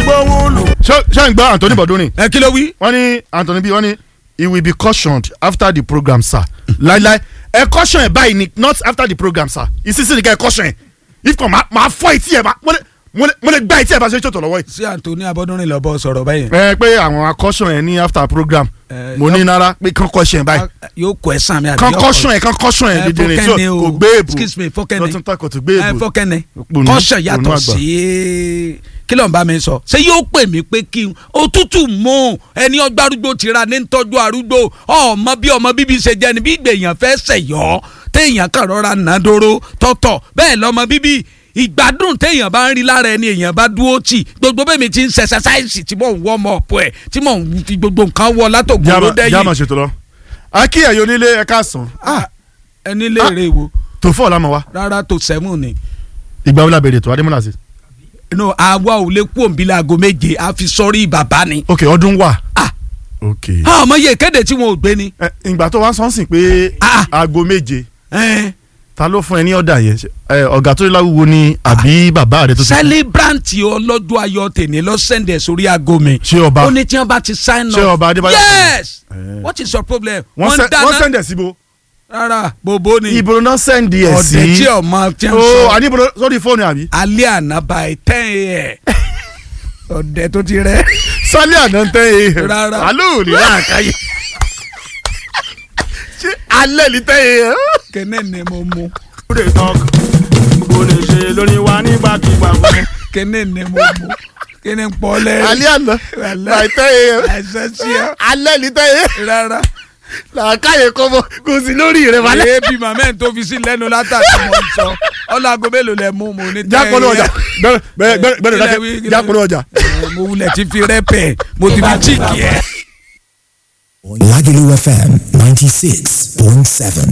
gbóhùn lù. ṣé ṣé ń gbọ́ Anthony Bọ̀dúnrin ẹ kí ló wí. wọ́n ní Anthony bí wọ́n ní he will be cautioned after the program sir láíláí ẹ caution ẹ báyìí ni not after the program sir ìsinsìnyí ká ẹ caution ẹ if kò máa fọ́ etí ẹ máa mo lè mo lè mo lè gbá etí ẹ bá ṣe ṣètò lọ́wọ́ yìí. sí Anthony Abọ́dúnrin lọ bọ sọ̀rọ̀ báyìí. ẹ pé àwọn akọ́ṣọ́ yẹn ní after program Eh, mo ní yọ- nára pé kán kọ́ṣọ́ yẹn báyìí yóò kọ ẹ sàn mi àbí kán yóò kọ́ṣọ́ yẹn kán kọ́ṣọ́ yẹn Eh, dídìrín tí fọkẹ́ni o. kò gbé èbò excuse me fọkẹ́ni lọ́tún takò tó gbé ẹ èbò fọkẹ́ni Òpònú- kọ́ṣọ̀ òpònú yàtọ̀ àgbà. sí kí ló ń bá mi sọ ṣé yóò pè mí pé kí n òtútù mú ẹni ọgbà arúgbó ti ra ní tọ́jú arúgbó ọmọ bí ọmọ bíbí ṣe jẹ́ ni bí ìgbèyàn fẹ́ ṣẹ̀yọ́ téèyàn kàn rọra nàdóró tọ̀tọ̀ bẹ́ẹ̀ lọ́mọ bíbí ìgbádùn téèyàn bá ń rí lára ẹni èèyàn bá dúró tì gbogbo bẹ́ẹ̀ mi ti ń ṣẹṣẹṣáìsì tí mò ń wọ́ ọmọ ọ̀pọ̀ ẹ̀ tí mò ń fi gbogbo nǹkan wọ látògbòrò jáàmà jáàmà dẹ́yìn ṣètò lọ. akí ẹ̀yọ́ onílé ẹ̀ka sàn ẹni léèrè wo tó fọ́ ọ̀la mọ̀ wá rárá tó sẹ́mù ni. ìgbà wo la bẹ̀rẹ̀ tó adémọ́lá sí. no àwa ò lè kú òǹbí láago méje a fi sọrí bàbá ni. ok ọdún wà. Ah. ok. a ọmọ yẹ kéde tí wọn ò gbé ni. ẹ ìgbà tó wá sọ́nsìn pé Ah. aago méje Eh, ta ló fún ẹ ní ọ̀dà yẹn Ṣé, ẹ, ọ̀gá tó láwùwọ ni àbí bàbá rẹ tó ti kú? celebrant ọlọ́jọ́ ayọ̀ tèmi lọ sẹ́ndẹ̀ sórí aago mi. ṣé ọba ó ní tí wọ́n bá ti sign up. Ṣé ọba Adébáyọ̀ yes Eh. what is your problem. wọ́n wọ́n sẹ́- wọ́n dáná sẹ́ndẹ̀ síbo. rárá bòbó ni ibo náà sẹ́ndì ẹ̀ sí. ọ̀dẹ̀ tí ọmọ tí ń o sọ àníbo sórí fóònù àbí. alẹ́ àná by ten a.m. ọ̀dẹ̀ tó ti rẹ̀. sálẹ̀ àná ń tẹ́ e. Rárá. àlọ́ òní láàkáyé. ṣé alẹ́ ní tẹ́ e. kẹ́nẹ́ ni mo mú ó lè tán kò lè ṣe lórí wa nígbàkigbà fún. kẹ́nẹ́ ni mo mú kẹ́nẹ́ ń pọ́ lẹ́rìn. alẹ́ àná láì tẹ́ e. ẹ̀sẹ̀ sí ẹ alẹ́ ní tẹ́ e. rárá. làákàyè kọ́ mọ́ kò sí lórí rẹ̀ wálé. èébì màmá ẹ̀ tó fi sí lẹ́nu látàkì mọ̀ ń sọ ọlọ́àgọ́ mélòó lẹ mú mo ní tẹ́ jápọ̀lọ́ ọjà bẹ́ẹ̀ bẹ́ẹ̀ bẹ́ẹ̀ bẹ́ẹ̀ Kílẹ̀ dákẹ́ wí, kílẹ̀ jápọ̀lọ́ ọjà. ẹ, mo wulẹ̀ ti fi rẹ́pẹ̀ mo ti fi chíìkì ẹ̀. Lagelu FM 96.7.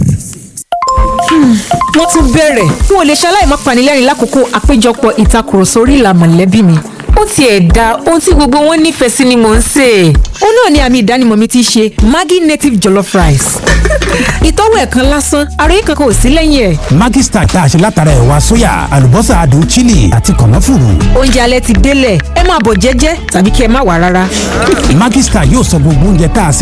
wọ́n tún bẹ̀rẹ̀ n ò lè ṣaláì má panilẹ́rìn lákòókò àpéjọpọ̀ ìtakùrọ̀sọ orí ìlà mọ̀lẹ́bí mi ó tiẹ̀ da ohun tí gbogbo wọn nífẹ̀ẹ́ sí ni mò ń sè é ó náà ni àmì ìdánimọ̀ mi ti ṣe Maggi native jollof rice ìtọ́wò ẹ̀ kan lásán ara yìí kankan ò sí lẹ́yìn ẹ̀ Maggi Star tá a ṣe látara ẹ̀wà sóyà, àlùbọ́sà adùn chili àti kànáfùrù. oúnjẹ alẹ́ ti délẹ̀ ẹ máa bọ̀ jẹ́jẹ́ tàbí kí ẹ má wà rárá. Maggi Star yóò sọ gbogbo oúnjẹ tá a sè